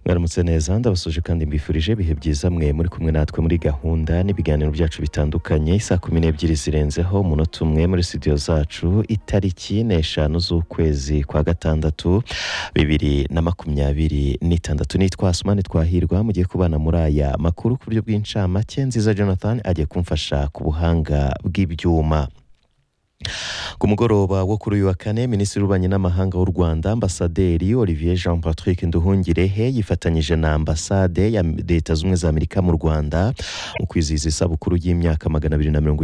mwaramutse neza ndabasuje kandi mbifurije ibihe byiza mwe muri kumwe natwe muri gahunda n'ibiganiro byacu bitandukanye saa kumi n'ebyiri zirenzeho umunota umwe muri studio zacu itariki n'eshanu z'ukwezi kwa gatandatu bibiri na makumyabiri n'itandatu nitwa sumani twahirwa mugiye kubana muri aya makuru ku buryo bw'incamake nziza jonathan agiye kumfasha ku buhanga bw'ibyuma ku mugoroba wo kuri uyu wa kane minisitiri w'ububanyi n'amahanga w'u rwanda ambasaderi olivier jean patrick nduhungirehe yifatanyije na ambasade ya leta z'ubumwe za amerika mu rwanda mu kwizihiza isabukuru y'imyaka magana abiri na mirongo